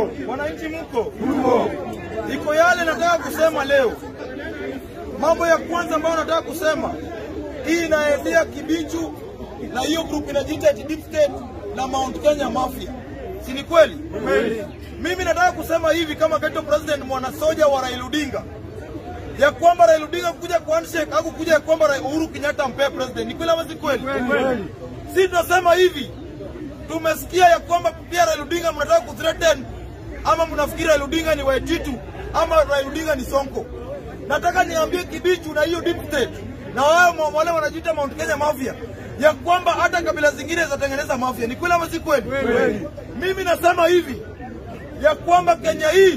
Wananchi mko? Iko yale nataka kusema leo. Mambo ya kwanza ambayo nataka kusema, hii inaendea Kibichu na hiyo group inajiita eti Deep State na Mount Kenya Mafia, si ni kweli? Mimi nataka kusema hivi kama Geto President mwanasoja wa Raila Odinga ya kwamba Raila Odinga kuja kwa handshake au kuja ya kwamba Rai- Uhuru Kenyatta mpe president, ni kweli ama si kweli? Si tunasema hivi, tumesikia ya kwamba pia Raila Odinga mnataka kuthreaten ama mnafikiri Raila Odinga ni Waititu ama Raila Odinga ni Sonko. Nataka niambie Kibichu na hiyo deep state na wao mwa- wale wanajiita Mount Kenya Mafia ya kwamba hata kabila zingine zitatengeneza mafia. Ni kweli ama si kweli? Mimi nasema hivi ya kwamba Kenya hii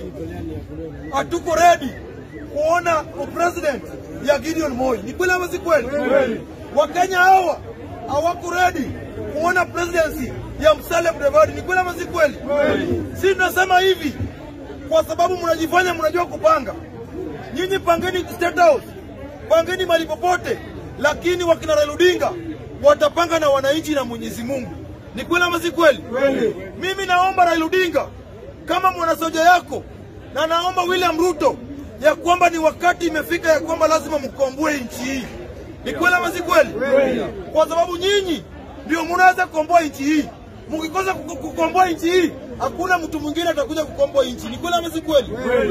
hatuko ready kuona president ya Gideon Moi. Ni kweli ama si kweli? Wakenya hawa hawako ready kuona presidency ya Musalia Mudavadi. Ni kweli ama si kweli? Si tunasema hivi kwa sababu mnajifanya mnajua kupanga. Nyinyi pangeni State House, pangeni mahali popote, lakini wakina Raila Odinga watapanga na wananchi na Mwenyezi Mungu. Ni kweli ama si kweli? Mimi naomba Raila Odinga kama mwanasoja yako, na naomba William Ruto ya kwamba ni wakati imefika ya kwamba lazima mkomboe nchi hii. Ni kweli ama si kweli? Kwa sababu nyinyi ndio mnaweza kukomboa nchi hii. Mkikosa ku- kukomboa nchi hii, hakuna mtu mwingine atakuja kukomboa nchi. Ni kweli ama si kweli?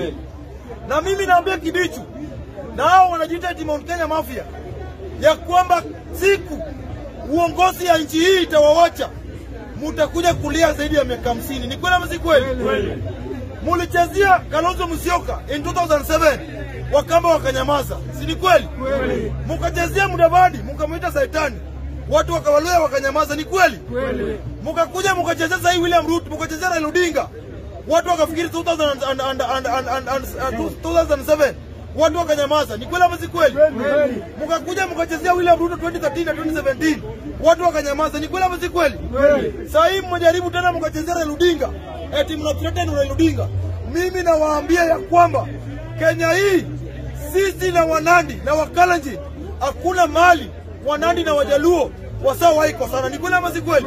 Na mimi naambia Kibichu na hao wanajiita eti Mount Kenya Mafia ya kwamba siku uongozi ya nchi hii itawawacha, mutakuja kulia zaidi ya miaka hamsini. Ni kweli ama si kweli? Mulichezea Kalonzo Musyoka in 2007 Wakamba wakanyamaza, si ni kweli? Mukachezea Mudavadi mukamwita Saitani, watu wakawaluya wakanyamaza, ni kweli? Mukakuja mukachezea sahii William Ruto, mukachezea Raila Odinga, watu wakafikiri 2000 and- and- and- and- and- and- and- uh, 2007 watu wakanyamaza, ni kweli ama si kweli? Mukakuja mukachezea William Ruto 2013 na 2017 watu wakanyamaza, ni kweli ama si kweli? Saa hii mmejaribu tena mukachezea Raila Odinga, eti mnathreaten Raila Odinga. Mimi nawaambia ya kwamba Kenya hii sisi na Wanandi na Wakalenjin hakuna mali Wanandi na Wajaluo wasawahi kosana. Ni kweli ama si kweli?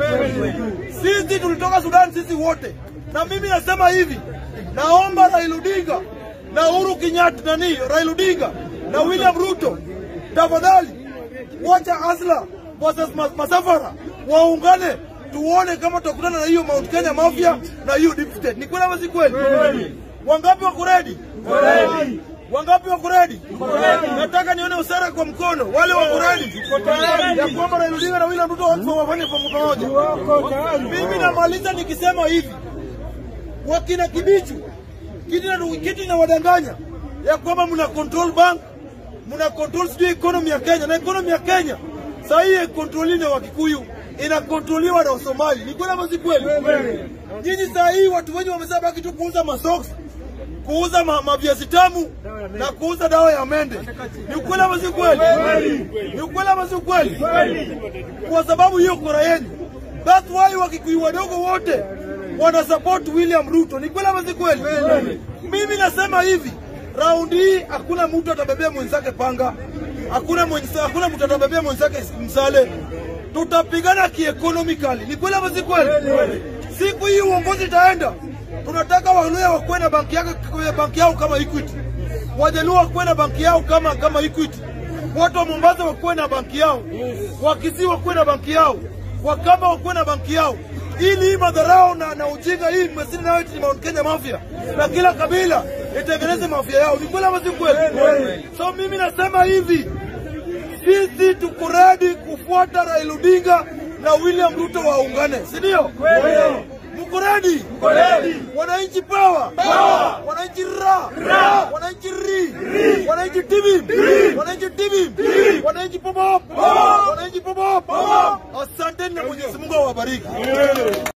Sisi tulitoka Sudan sisi wote, na mimi nasema hivi, naomba Raila Odinga na Uhuru Kenyatta nani, Raila Odinga na William Ruto, tafadhali wacha Asla versus Ma- Masafara waungane, tuone kama tutakutana na hiyo Mount Kenya Mafia na hiyo Deep State. Ni kweli ama si kweli? Wangapi wako ready? Wangapi wako ready? Nataka nione usara kwa mkono, wale wako ready ya kwamba Raila Odinga na William Ruto watu wafanye kwa pamoja. Mimi namaliza nikisema hivi, wakina Kibichu kitu na- kitu inawadanganya ya kwamba mna control bank, mna control sijui economy ya Kenya, na economy ya Kenya saa hii haikontroliwi na Wakikuyu, inakontroliwa na Wasomali. Ni kweli ama si kweli? Nyinyi saa hii watu wengi wamesema baki tu kuuza masoksi kuuza ma, maviazi tamu na kuuza dawa ya mende. Ni ukweli ama si kweli? Ni ukweli ama si kweli? Kwa sababu hiyo kura yenu. That's why wakikuyu wadogo wote wana support William Ruto. Ni kweli ama si kweli? Mimi nasema hivi, raundi hii hakuna mtu atabebea mwenzake panga, hakuna mwenza, hakuna mtu atabebea mwenzake msale. Tutapigana kieconomically. Ni kweli ama si kweli? Siku hii uongozi itaenda, tunataka Waluya wakuwe na banki yao, banki yao kama Equity, Wajaluo wakuwe na banki yao kama kama Equity, watu wa Mombasa wakuwe na banki yao, Wakisii wakuwe na banki yao, Wakamba wakuwe na banki yao, ili hii madharau na, na ujinga hii mmesini nayo eti Mount Kenya Mafia na kila kabila itengeneze mafia yao. Ni kweli ama si kweli? So mimi nasema hivi, sisi tuko ready kufuata Raila Odinga na William Ruto waungane, si ndio? Mko ready? Wananchi power, wananchi ra, wananchi ri, wananchi tibi, wananchi tibi, wananchi pop, wananchi pop. Asanteni na Mwenyezi Mungu awabariki.